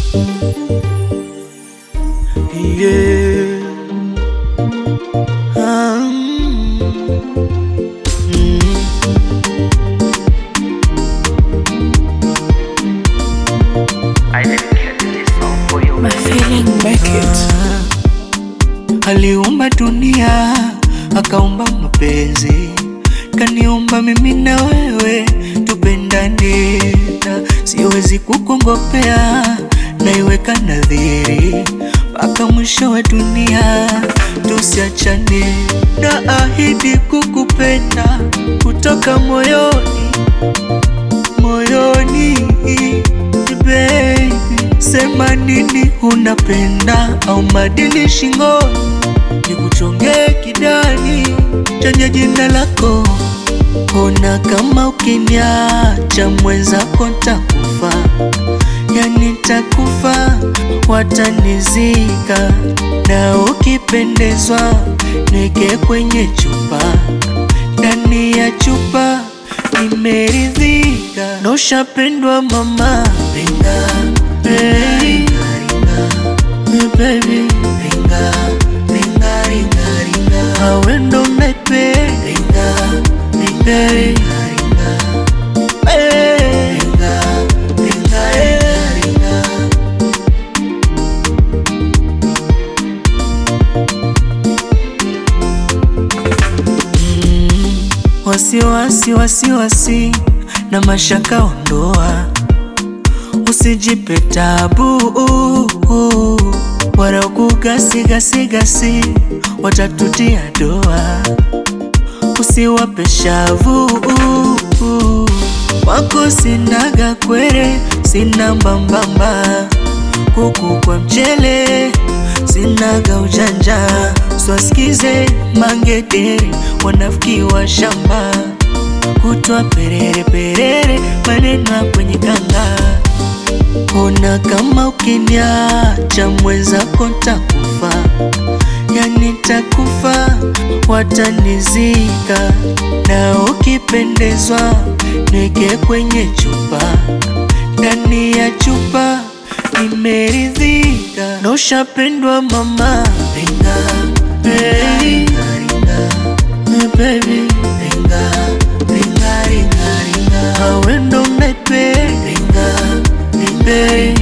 Yeah. Um, mm. I dedicate this song for you. My feeling make it. Aliumba dunia akaumba mapenzi, kaniumba mimi na wewe tupendane, na siwezi kukongopea, naiweka nadhiri mpaka mwisho wa dunia tusiachane, na ahidi kukupenda kutoka moyoni moyoni baby, sema nini unapenda au madini shingoni, nikuchongee kidani chenye jina lako. Ona kama ukiniacha mwenzako ntakufa, yani takufa, watanizika na ukipendezwa neke kwenye chupa, ndani ya chupa nimeridhika, na ushapendwa mama, ringa hey. Hey, baby ringa ringa ringa ringa awe ndo naipenda ringa ringa ringa ringa hey. ringa ringa ringa ringa Wasiwasi, wasiwasi na mashaka ondoa, usijipe tabu wala kugasigasigasi, watatutia doa. Usiwape shavu wako, sinaga kwere, sina mbambamba, kuku kwa mchele, sinaga ujanja, swasikize mangederi, wanafiki wa shamba, kutwa perere perere, maneno ya kwenye kanga Ona kama ukiniacha mwenzako ntakufa, yani takufa, watanizika na ukipendezwa neke kwenye chupa, ndani ya chupa nimeridhika, na ushapendwa mama, ringa hey. Hey, baby ringa ringa ringa ringa, awe ndo naipenda ringa ringa